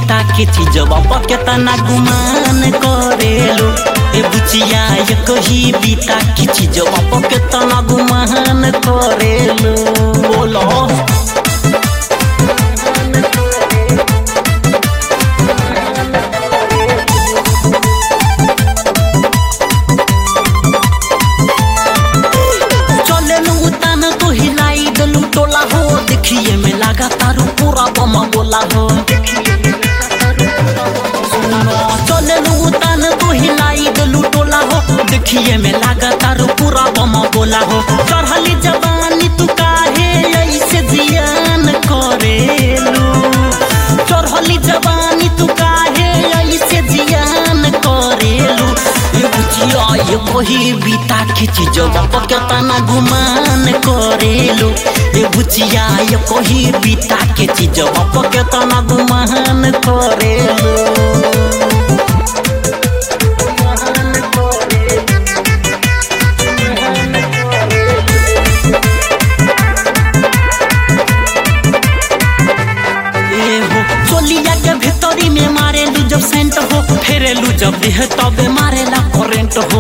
बीता के चीजवा पर केतना गुमान करेलो ए बुचिया ये कही बीता के चीजवा पर केतना गुमान करेलो बोलो चलेलू उतान तो हिलाई देलू टोला हो देखिए में लगा तारू पूरा बम बोला हो सुनो चलेलू उतान तो हिलाई देलू टोला हो देखिए में लगा तारू पूरा बम बोला हो चढ़ली जवानी तू काहे ऐसे जियान करेलू चढ़ली जवानी तू काहे ऐसे जियान करेलू ये बुझिया ये वही बीता के चीजवा पर केतना गुमान करेलू ये बुझिया ये वही बीता के चीजवा पर केतना गुमान करेलू ए हो चोलिया के भीतरी में मारेलू जब सेंट हो फेरेलू जब देह तबे मारेला करेंट हो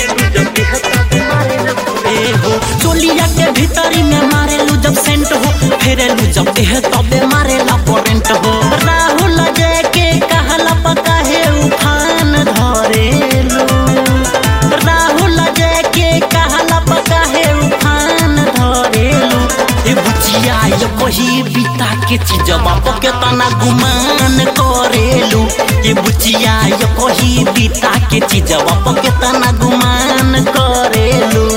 ए हो चोलिया के भीतरी में मारेलू जब सेंट हो फेरेलू जब देह तबे मारेला करेंट हो राहुल जय के कहला पका है उफान धरेलू राहुल जय के कहला पका है उफान धरेलू ए बुचिया ये वही बीता के चीजवा पर केतना गुमान करेलू ये बुचिया ये वही बीता के चीजवा पर केतना गुमान करेलू